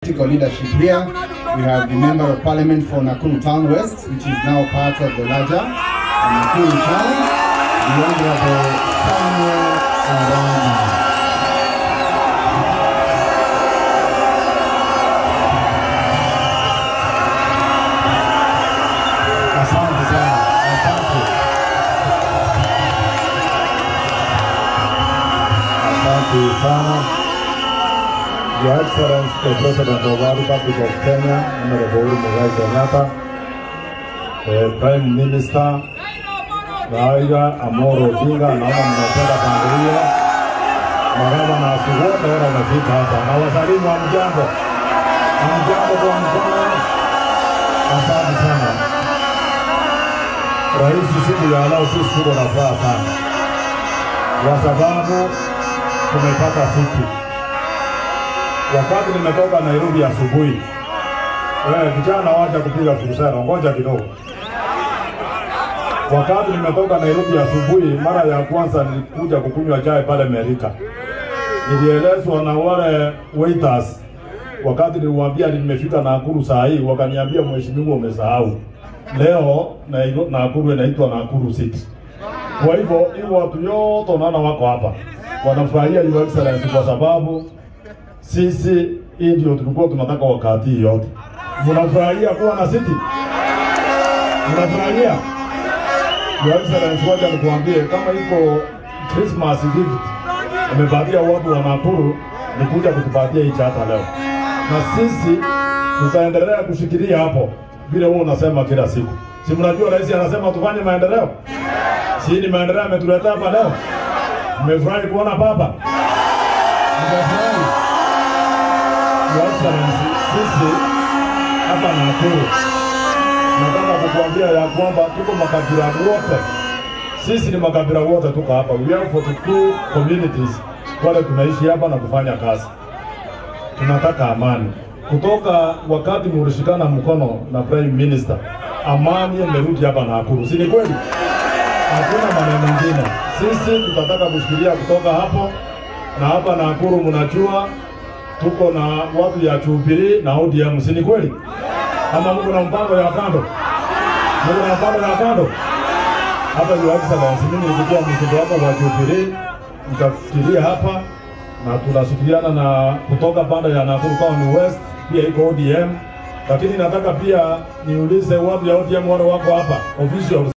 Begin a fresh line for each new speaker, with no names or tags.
political leadership here. We have the Member of Parliament for Nakuru Town West, which is now part of the larger Nakuru Town, the Honorable Samuel Arana. Asante sana, asante.
Asante sana. Your Excellency, the President of the Republic of Kenya, Honorable Uhuru Muigai Kenyatta, the Prime Minister, Raila Amolo Odinga, naona mnapenda kuangalia magavana wote wale wamefika hapa, na wasalimu wa mjambo, mjambo kwa mkono. Asante sana Rais, siku ya leo sisi tuko na furaha sana kwa sababu tumepata fiki. Wakati nimetoka Nairobi asubuhi, wewe vijana wacha kupiga furusara, ngoja kidogo. Wakati nimetoka Nairobi asubuhi, mara ya kwanza nilikuja kukunywa chai pale Merika, nilielezwa na wale waiters wakati niliwaambia nimefika Nakuru saa hii, wakaniambia mheshimiwa, umesahau leo Nairobi- Nakuru inaitwa Nakuru City. Kwa hivyo hivyo watu yote unaona wako hapa wanafurahia Your Excellency kwa sababu sisi hii ndio tulikuwa tunataka wakati hii yote. Mnafurahia kuwa na city? Mnafurahia? Your Excellency, wacha nikuambie kama iko Christmas gift amepatia watu wa Nakuru ni kuja kutupatia hichi hata leo, na sisi tutaendelea kushikilia hapo vile wewe unasema kila siku. Si mnajua rais anasema tufanye maendeleo? Si ni maendeleo ametuletea hapa leo? Mmefurahi kuona baba? Mmefurahi? Your Excellency, sisi hapa Nakuru nataka kukuambia ya kwamba tuko makabila wote, sisi ni makabila wote tuko hapa. We have 42 communities wale tunaishi hapa na kufanya kazi. Tunataka amani. Kutoka wakati mulishikana mkono na Prime Minister, amani imerudi hapa Nakuru, si ni kweli? Hakuna maneno mengine. Sisi tutataka kushikilia kutoka hapo na hapa Nakuru, mnajua tuko na watu ya Jubilee na ODM, si ni kweli? Ama mko na mpango ya kando? Mko na mpango ya kando? Hapa Your Excellency, mimi nikikuwa mtoto wako wa Jubilee, nitafikiria hapa na tunashirikiana na kutoka pande ya Nakuru County West, pia iko ODM, lakini nataka pia niulize watu ya ODM wale wako hapa officials